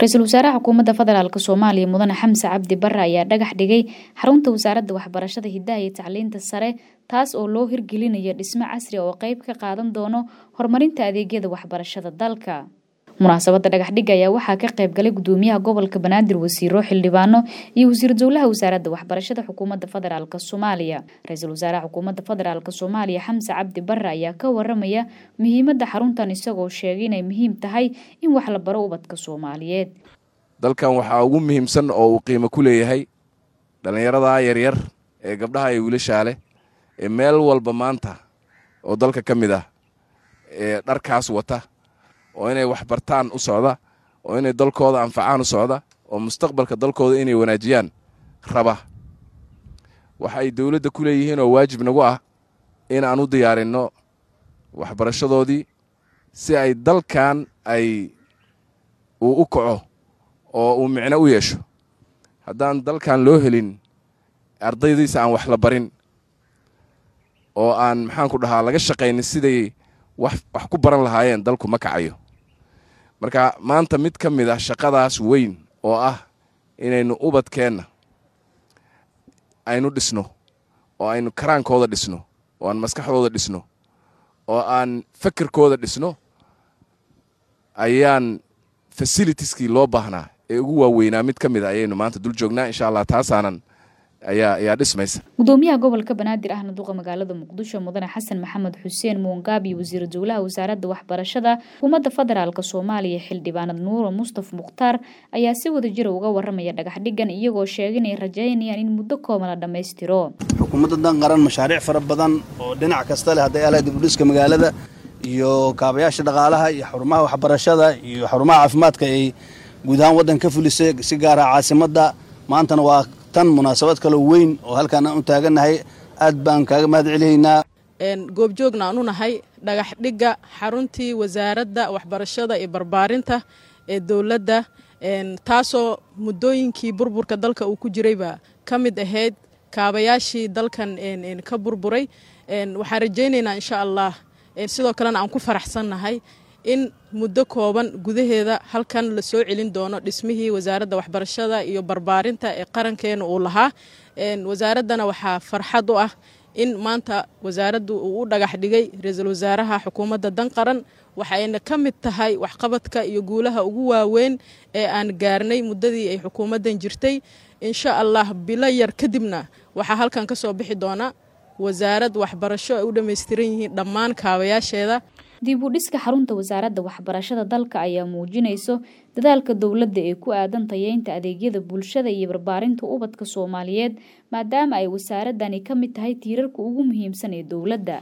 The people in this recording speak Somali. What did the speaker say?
ra-iisul wasaaraha xukuumadda federaalk soomaaliya mudane xamse cabdi bare ayaa dhagax dhigay xarunta wasaaradda waxbarashada hidaha iyo tacliinta sare taas oo loo hirgelinayo dhismo casri oo qeyb ka qaadan doono horumarinta adeegyada waxbarashada dalka munaasabadda dhagaxdhigga ayaa waxaa ka qayb galay gudoomiyaha gobolka banaadir wasiiro xildhibaano iyo wasiir dowlaha wasaaradda waxbarashada xukuumadda federaalk soomaaliya ra-iisul wasaaraha xukuumadda federaalk soomaaliya xamse cabdi bare ayaa ka waramaya muhiimadda xaruntan isagoo sheegay inay muhiim tahay in wax la baro ubadka soomaaliyeed dalkan waxaa ugu muhiimsan oo uu qiimo ku leeyahay dhallinyaradaa yaryar ee gabdhaha iyo wiilashaa leh ee meel walba maanta oo dalka ka mid ah ee dharkaas wata oo inay wax bartaan u socda oo inay dalkooda anfacaan u socda oo mustaqbalka dalkooda inay wanaajiyaan raba waxa ay dowladda ku leeyihiin oo waajib nagu ah in aan u diyaarinno waxbarashadoodii si ay dalkan ay uu u kaco oo uu micno u yeesho haddaan dalkan loo helin ardaydiisa aan wax la barin oo aan maxaanku dhahaa laga shaqaynin siday wax wax ku baran lahaayeen dalku ma kacayo marka maanta mid ka mid ah shaqadaas weyn oo ah inaynu ubadkeenna aynu dhisno oo aynu karaankooda dhisno oo aan maskaxdooda dhisno oo aan fekerkooda dhisno ayaan fasilitieskii loo baahnaa ee ugu waaweynaa mid ka mid a ayaynu maanta dul joognaa insha allah taasaanan ayaa ayaa dhismaysa gudoomiyaha gobolka banaadir ahna duqa magaalada muqdisho mudane xasan maxamed xuseen muungaab iyo wasiir dowlaha wasaaradda waxbarashada xukuumadda federaalk soomaaliya xildhibaanad nuuro mustaf mukhtaar ayaa si wada jira uga waramaya dhagaxdhigan iyagoo sheegay inay rajaynayaan in muddo kooban la dhammaystiro xukuumadda dan qaran mashaariic fara badan oo dhinac kasta leh hadday alaha dibudhiska magaalada iyo kaabayaasha dhaqaalaha iyo xarumaha waxbarashada iyo xarumaha caafimaadka ay guud ahaan waddan ka fulisay si gaara caasimadda maantana waa tan munaasabad kaloo weyn oo halkaan aan u taagannahay aad baan kaaga mahad celihaynaa goobjoogna aan u nahay dhagax dhigga xaruntii wasaaradda waxbarashada iyo barbaarinta ee dowladda taasoo muddooyinkii burburka dalka uu ku jirayba ka mid ahayd kaabayaashii dalkan ka burburay waxaan rajaynaynaa insha allah sidoo kalena aan ku faraxsannahay in muddo kooban gudaheeda halkan la soo celin doono dhismihii wasaaradda waxbarashada iyo barbaarinta ee qarankeena uu lahaa wasaaraddana waxaa farxad u ah in maanta wasaaraddu uu u dhagax dhigay ra-iisul wasaaraha xukuumadda dan qaran waxayna ka mid tahay waxqabadka iyo guulaha ugu waaweyn ee aan gaarnay muddadii ay xukuumaddan jirtay insha allah bilo yar kadibna waxaa halkan ka soo bixi doona wasaarad waxbarasho ay u dhammaystiran yihiin dhammaan kaabayaasheeda dib u dhiska xarunta wasaaradda waxbarashada dalka ayaa muujinayso dadaalka dowladda ee ku aadan tayeynta adeegyada bulshada iyo barbaarinta ubadka soomaaliyeed maadaama ay wasaaradani ka mid tahay tiirarka ugu muhiimsan ee dowladda